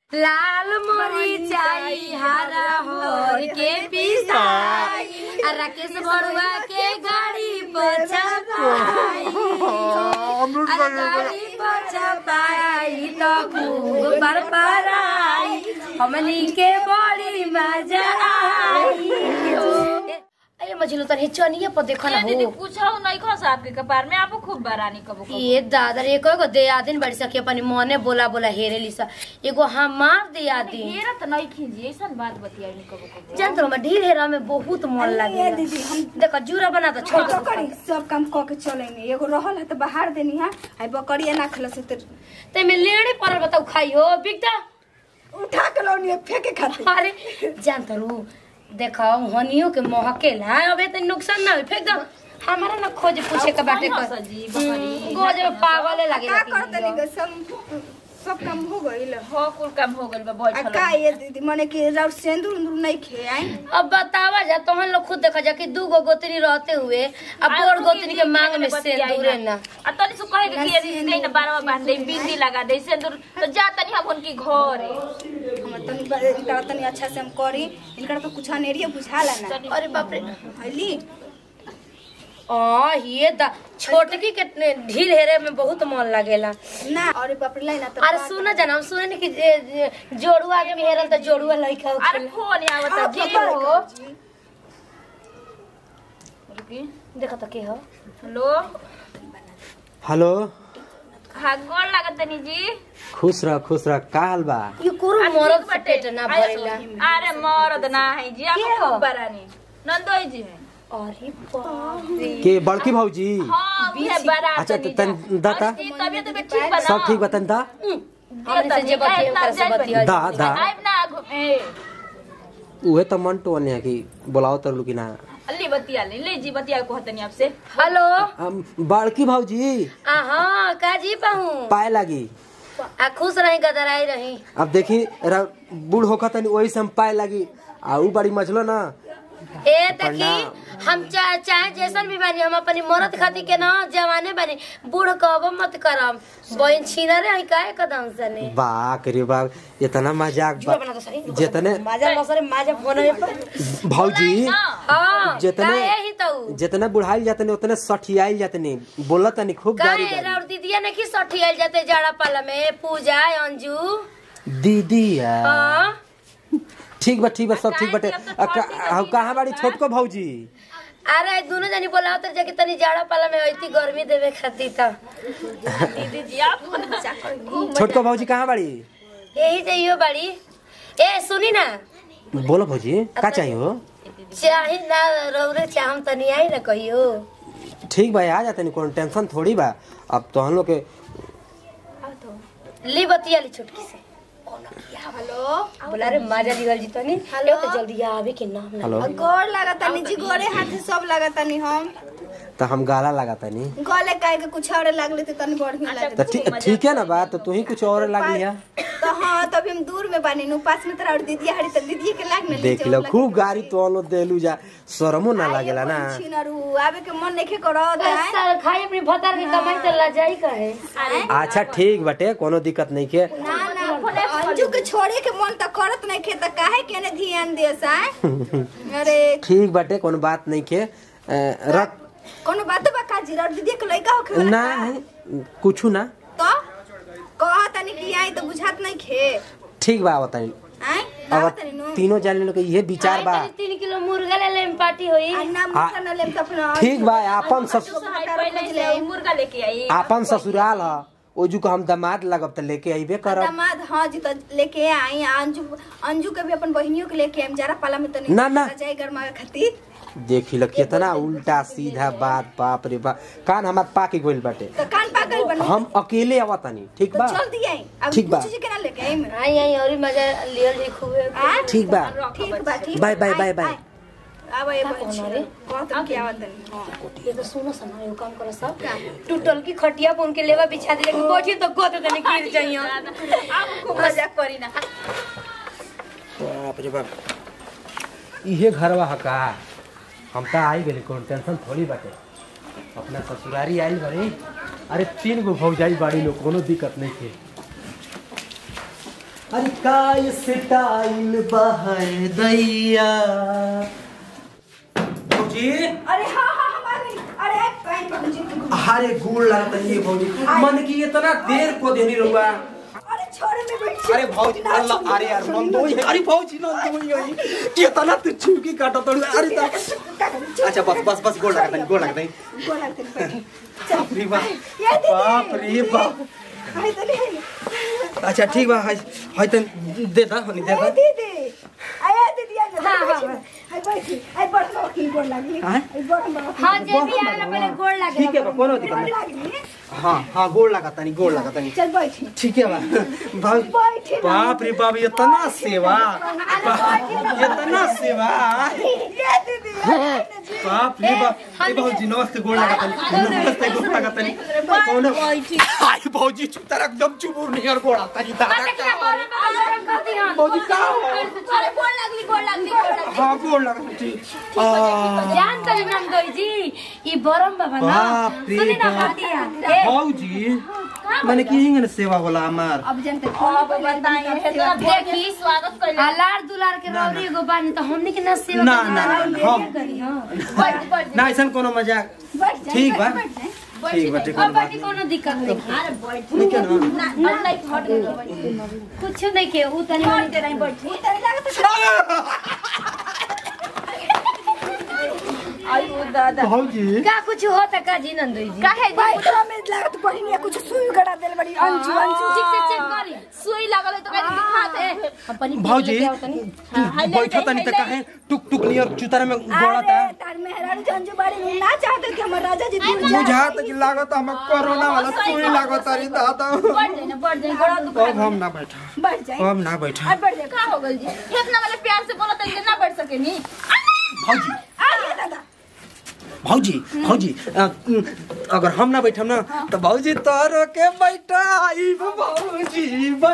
लाल मरीचाई हरा होर के पिसाई आ राकेश बड़ुआ के गाड़ी पर छपाई आ गाड़ी पर छपाई तो खूब पर पराई हमनी के बड़ी मजा आई अरे मझिलो तनी चनिए पर देखो ना ये दीदी हो पूछो नहीं खस आपके कपार में आपको खूब बरानी कबो कबो ये दादा रे एगो दियादिन बड़ी सखी अपनी मने बोला बोला हेरे लिसा एगो हमार दियादिन हेरा त नहीं खींची ऐसन बात बतियाई नहीं कबो कबो जान तो मैं ढील हेरा में बहुत मन लागे दीदी, हम- देखो जूरा बना तो छोड़ तो करी सब काम क के चलेंगे एगो रहल है तो बाहर देनी है आई बकरिया ना खला से तो ते में लेड़ी पर बताऊ खाई हो बिकता उठा के लौनी फेंके खाते अरे जान तो रू देखो हनियो के महकेला अबे तो नुकसान ना हो फेंक दो हमारा ना खोज पूछे के बाटे कौन कर हंसा जी, बकरी, गोज में पागले लगे का करते नहीं सब सब काम हो गइल हो कुल काम हो गइल बा आ बैठल का ये दीदी मने कि राउर सेंदूर उंदूर नहीं खे आई अब बतावा जा तोहन लोग खुद देखा जा कि दू गो गोतनी रहते हुए अब बोर गोतनी के मांग में सिंदूरे ना आ तनी सु कहे कि ये दीदी कहीं ना बारवा बांध दे बिंदी लगा दे सिंदूर तो जा तनी हम उनकी घर हम तनी ब- इनका तनी अच्छा से हम करी इनका तो कुछ अनेरिया बुझाला ना अरे बाप रे हली आ ये दा छोटकी के ढील हेरे में बहुत मन लगेला ना अरे बाप रे लाइना तो अरे सुना जाना हम सुने कि जे- जे जोड़ुआ आगे में हेरल त जोड़ुआ लइका अरे होखेला। फोन आवत आप जी पकड़ हो जी। रुकी देखो त के हो हेलो हेलो हाँ गोड़ लागत तनी जी खुश रह खुश रह का हाल बा ये कुरु आ, मरद ठीक से बाटे। पेट ना आया भरेला सो। अरे मरद ना है जी के आपको हो? खूब बरानी नंदोई जी है अरे बाप रे के बड़की भौजी हाँ भी है बरा अच्छा, तनी तन- जा। दाता? और जी, तबियत भी ठीक बा ना सब ठीक बतन दा हमने से जे बतिया ओकरा से बतिया दा दा आइब ना घूमे उहे त मन टोन है कि बोलाओ तर लुकी ना अल्ली बतिया ले ले जी बतिया को हतनी आपसे हेलो हम बड़की भौजी आ हां का जी पाहू पाए लागी आ खुश रही गदराई रही अब देखी रा- बूढ़ होखा तनी वही से हम पाए लागी आ ऊ बड़ी मछलो ना ए देखी प्रणाम। हम चा, चाहे जैसन भी बानी हम अपनी मरद खातिर के ना जवाने बानी बूढ़ कहबो मत करम बहन छीना रे हई काहे कदम सने बाक रे बाक इतना मजाक जुआ बा बना दो सही जितने माजा मसरे माजा फोन पर भौजी हां जितने काहे ही तो जितने बुढ़ाइल जातने उतने सठियाइल जातने बोलत तनी खूब गारी काहे गारी और दीदिया ने की सठी आइल जाते जाड़ा पाला में पूजा अंजू दीदी है हां ठीक बा ठीक बा सब ठीक बाटे आ, का- आ, कहाँ बाड़ी छोटको भौजी अरे दोनों जनी बोला तो जाके तनी जाड़ा पाला में होती गर्मी देवे खातिर त दीदी जी आप छोटको भौजी कहाँ बाड़ी यही चाहिए बड़ी ए सुनी ना बोलो भौजी का चाहिए हो चाहे ना रौरे चाहम तनी आई ना कहियो ठीक बा आ जाते कोनो टेंशन थोड़ी बा अब तो हम लोग के ली बतिया ली छुटकी से हेलो बोला रे माजा दिगल जी तनी हेलो तो जल्दी आवे के नाम ना हेलो गोड़ लागता नी जी गोरे हाथे सब लागता नी हम तो हम गाला लगा तनी गले काहे के कुछ और लागले तो तनी बढ़िया तो लागत ठीक ठीक है ना बात तो तू ही कुछ और लगी है तो हाँ तभी हम दूर में बानी नु पास में तोरा और दीदी हड़ी तो दीदी के लाग न देख लो खूब गाड़ी तो लो देलू जा शरमो ना लागेला ना छिनरू आवे के मन नहीं करो दाए साल खाई अपनी भतार की कमाई तो लजाई कहे अच्छा ठीक बटे कोनो दिक्कत नहीं के ना ना अंजू के छोड़े के मन त करत नहीं खे त काहे केने ध्यान दे साए अरे ठीक बटे कोनो बात नहीं के अ, रख कोनो बात बा काजी और दीदी के लइका होखे ना कुछ ना तो कह तनी कि आई तो बुझात नहीं खे ठीक बा बताई आए अब ना तनी नु तीनों जाने लोग के ये विचार बा तीन किलो मुर्गा ले ले पार्टी होई अन्ना मुखा न लेम त अपना ठीक बा आपन सस पहले से मुर्गा लेके आई आपन ससुराल ह ओजू को हम दामाद लगब त लेके अइबे करब दामाद हाँ जी तो लेके आई अंजू अंजू के भी अपन बहनियों के लेके आइम जरा पाला में तनी ना, ना। जाए गरमा खातिर देखी ल कितना उल्टा सीधा बात बाप रे बाप कान हमार पाके गइल बाटे तो कान पागल बन हम अकेले आवतानी ठीक तो बा चल दिए अब ठीक बा। कुछ के ना लेके आइम आई आई और मजा लियल जी खूबे आ ठीक बा ठीक बा ठीक बाय, बा, बाय, आइ, बाय, बाय। आइ। अब ये कहना रे? बहुत की आवत नहीं हां ये तो सुनो सना यो काम करो सब टूटल की खटिया पे उनके लेवा बिछा दे लेकिन बैठी तो को तो तने गिर जाइए आप खूब मजाक करी ना बाप रे बाप इहे घरवा ह का हम त आई गेली कोनो टेंशन थोड़ी बाटे अपना ससुरारी आइल बड़ी अरे तीन गो भौजाई बाड़ी लोग कोनो दिक्कत नहीं के अरे काय स्टाइल बहाय दैया भौजी अरे हाँ हाँ हमारे अरे कहीं पहुंची अरे गोड़ लगता है ये भौजी मन की इतना देर को देनी रहुआ अरे छोड़े में बैठ अरे भौजी अल्लाह अरे यार नंदोई है अरे भौजी नंदोई है कितना तू चुकी काटा तोड़ अरे तो अच्छा बस बस बस गोड़ लगता है गोड़ लगता है गोला तेरे बैठ बाप रे बाप ये दीदी बाप रे बाप अरे तो नहीं अच्छा ठीक बा हाय हाय तन दे दा हनी दे दा अरे दीदी आया दीदी आ जा आई बैठी आई बड़ की गोड़ लगी हाँ? आई बड़ बड़ हाँ जे भी आवेला पहले गोड़ लागे ठीक है बा कोनो दिक्कत गोड़ नहीं लगी हाँ हाँ गोड़ लगा तनी गोड़ लगा तनी चल बैठी ठीक है बा भाई बैठी बाप रे बाप इतना सेवा बाप, इतना सेवा ये दीदी बाप रे बाप ए भौजी नमस्ते गोड़ लगा तनी नमस्ते गोड़ लगा तनी कौन आई भौजी चुप तरह एकदम चुप नहीं और गोड़ तनी तारा भौजी का हो अरे गोड़ लगली गोड़ लगली गोड़ लगली हाँ गोड़ लगा ठीक आ जान तरी नंदोई जी ई बरम बाबा ना बाप रे सुनी ना बाप। बातिया ए भौजी मैंने की हिंगन सेवा होला हमार अब जनते अब बताइए इतना देखी स्वागत कर हलार दुलार के रौरी एगो बानी तो हमनी के ना सेवा ना, करना ना, रौरी हम- लेके करी, हाँ। बैठ बैठ ना ऐसा कोनो मजाक बैठ जा ठीक बा बैठ जा ठीक बा ठीक अब बा बाकी कोनो दिक्कत नहीं अरे बैठ ठीक है ना ना अब नहीं हट गई बैठ कुछ नहीं के ऊ तनी हट के नहीं बैठ तेरे लागत आई वो दादा भौजी का कुछ होता का जी नंदोई जी काहे बैठ में लागत पड़ी नहीं कुछ सुई गड़ा देल बड़ी अंजू अंजू ठीक से चेक करी सुई लगल है तो कहीं दिखाते हैं अपनी भौजी लेके आओ तनी। तू बैठो तनी त काहे टुक टुक नियर चुतारा में गोड़ता अरे तार मेहरारू जो अंजू बाड़ी में ना चाहते कि हमर राजा जी दूर जाए बुझात कि लागत हम कोरोना वाला सुई लागत अरे दादा बैठ जाए ना बैठ जाए गोड़ा दुखा अब हम ना बैठा बैठ जाए अब ना बैठा अब बैठ जाए का हो गई जी इतना वाले प्यार से बोला तो ना बैठ सके नी भौजी आइए दादा भौजी भौजी अ, उम, अगर हम ना बैठम ना तो भौजी तोरो के बैठा आई भौजी बै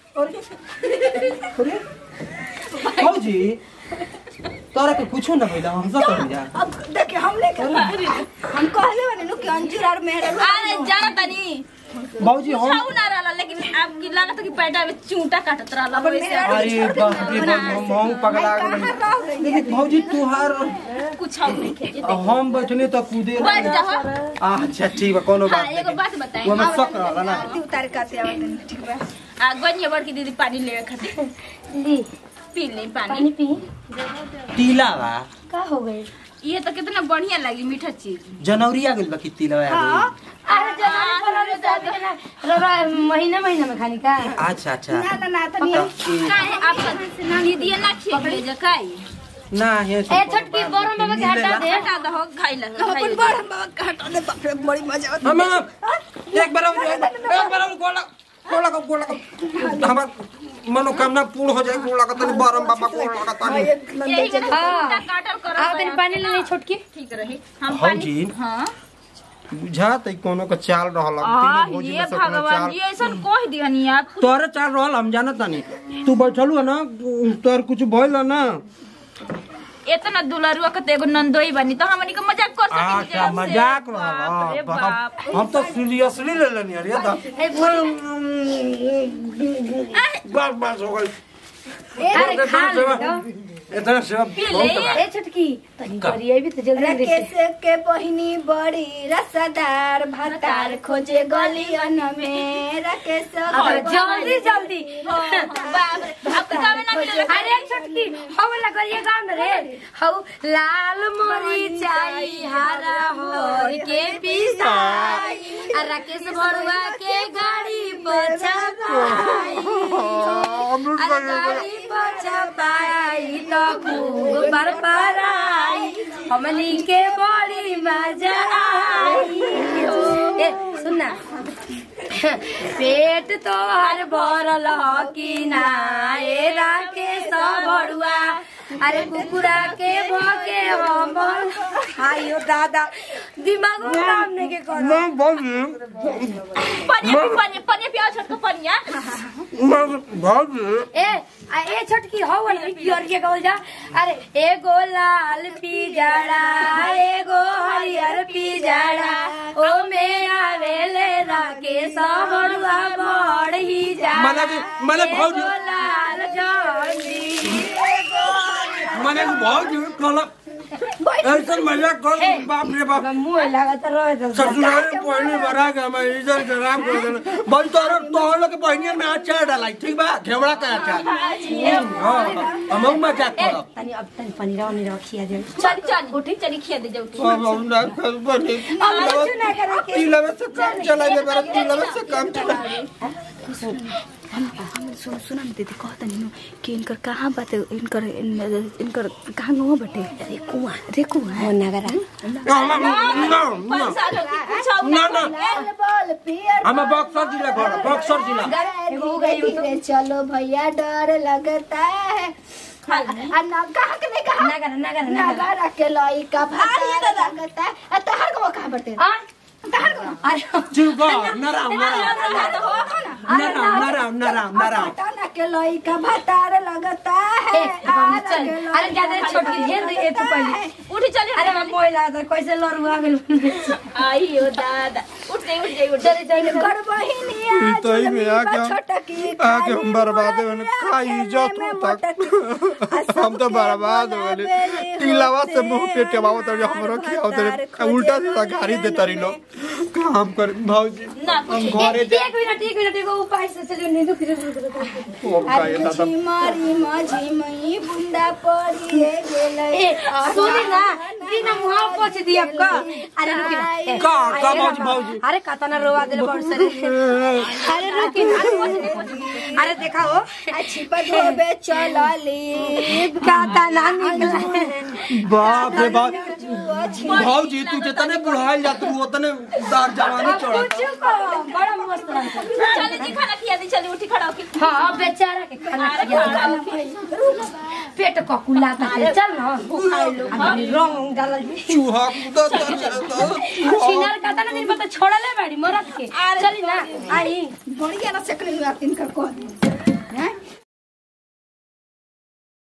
अरे अरे भौजी तोरा के कुछो ना होइला हम सब कर जा अब देखिए हम लेके हम कहले बने नु कि अंजू और मेहरारू अरे जाना तनी भौजी हम छाऊ ना रहला लेकिन आपकी लागत कि पैटा में चूंटा काटत रहला अपन वैसे मेहरारू अरे बाप रे बाप हम हम पगला कहाँ गेल रह गई लेकिन भौजी तुहार कुछ और नहीं खेजे हम बैठने तो कूदे बैठ जा अच्छा ठीक बा कोनो हाँ बात एगो नहीं बात बताई वो में शक रहला ना आरती उतार के आते आवत ठीक बा आ गनिया बड़की दीदी पानी लेवे खातिर ली पी ले पानी पानी पी टीला बा का हो गई ये तो कितना बढ़िया लगी मीठा चीज जनवरी आ गेल बा कि टीला आ अरे जनवरी फरवरी शादी के ना रौरा महीना महीना में खानी का अच्छा अच्छा ना ना ना तनी काहे आपका दीदी ना खेले जा काई ना ये ए छोटकी बरम बाबा के हटा दे हटा दो खाई ला हम अपन बड़ हम बाबा का हटा दे बाप रे बड़ी मजा आवत हम एक बार और एक बार और गोला गोला को गोला को हमार मनोकामना पूर्ण हो जाए गोला का तनी बारम बाबा गोला का तनी यही के हाँ। चूंटा काटल करो आओ तनी पानी ले ली छोटकी ठीक रही हम भौजी। पानी हां बुझात है कोनो का चाल रहल आ तीनों भौजी ये में से कोनो भगवान चाल जी ऐसा कह दिहनी आप तोरे चाल रहल हम जानत नहीं तू बैठलू है ना तोर कुछ भइल है ना इतना दुलारुआ के तो एगो नंदोई बनी तो हमनी के मजाक कर सके अच्छा मजाक बाप रे रहल बाप हम तो सीरियसली ले लेनी अरे दा बस बस हो गई अरे खा ले तो। इतना सेवा बहुत बा। ए छोटकी तनी करिए भी तो जल्दी जल्दी से। राकेश के बहिनी बड़ी रसदार भतार खोजे गलियन में राकेश अब जल्दी जल्दी बाप रे अब तो गावे ना मिले अरे छोटकी हौ वाला करिए गाँव में रे हौ लाल मरीचाई हरा होर के पिसाई आ राकेश बड़ुआ के गाड़ी पछपाई अरे गाड़ी पछपाई तो खूब पर पराई हमनी के बड़ी मजा आई ए सुनना पेट तोहर भरल ह कि ना ए राकेश बड़ुआ अरे कुकुरा के भके हम आयो दादा दिमाग में काम नहीं के करो मैं भौजी पनिया पी पनिया पनिया पिया छोटको पनिया मैं भौजी ए आ ए छोटकी हो वाली पियर के कहल जा अरे एगो लाल पिजड़ा एगो हरियर पिजड़ा ओ में आवेले राके सबड़ुआ बड़ही जा मने कि- मने भौजी- एगो लाल जंजी मैंने भौजी कहला ऐसा मजा कर बाप रे बाप मुंह लागत रहे तो ससुराल में पहली बार आ गया मैं इधर के राम कर देना भाई तोहर तोहर लोग बहनिया में अचार डालाई ठीक बा घेवड़ा का अचार हां हम मजाक करब तनी अब तनी पनीर वनीर खिया दे चल चल उठी चली खिया दे जा उठी अब हम ना कर बने तिलवे से काम चलाइए मेरा तिलवे से काम चलाइए सुन सुन न दीदी कहता नि कि इनकर कहाँ बाटे इनकर इन- इनकर कहाँ गाँव बाटे रेकुआ रेकुआ हो नगरा ना ना पैसा लो कि पूछा ना ना बोल पियर हम बक्सर जिला घर बक्सर जिला धीरे धीरे चलो भैया डर लगता है आ ना कहाँ के नहीं कहा नगरा नगरा नगारा के लई का भारी लगता है आ तहर को कहाँ बाटे आ तहर को अरे चुप नराम नराम नराम नराम नराम नराम पटाना के लई का भतार लगता है ए, हम चल अरे ज्यादा छोटकी घेर दे ए तू पहले उठी चली अरे मैं मोइला तो कैसे लड़ुआ गेल आई हो दादा उठ जाई उठ जाई उठ चले चले कर बहिनी तो ही में आके हम- छोटकी आके हम बर्बाद होने का इज्जत होता हम तो बर्बाद हो गए तिलावा से मुंह पे टेबावत और हमरो खियावत रे उल्टा सीधा गाड़ी देता रही लोग काम कर भौजी ना हम घरे जा एक मिनट एक मिनट एगो उपाय से चलियो नहीं दुख हम का ये दादा झिमरी माझी मई बुंदा पड़ी गेलै ए सुनी ना दिन मुहा पोछ दिया का अरे रुकी ना ए, का का भौजी भौजी अरे कतना रोवा दिल बड़ सरे अरे रुकी ना अरे पोछ दे, पोछ दे। अरे देखा हो अच्छी पदोबे चलली कतना निकला बाप रे बाप भौजी तू जितने बुढ़ाइल जा तू उतने दार जवानी चढ़ा कुछ को बड़ा मस्त लगता चली जी खाना खिया दी चली उठी खड़ा होके हाँ बेचारा के खाना खिया पेट को कुला था चल ना अभी रंग डालल चूहा कूदा तो छिनार कतना दिन पता छोड़ले बाड़ी मरद के चली ना आई बढ़िया ना सकले हुआ तिनका कह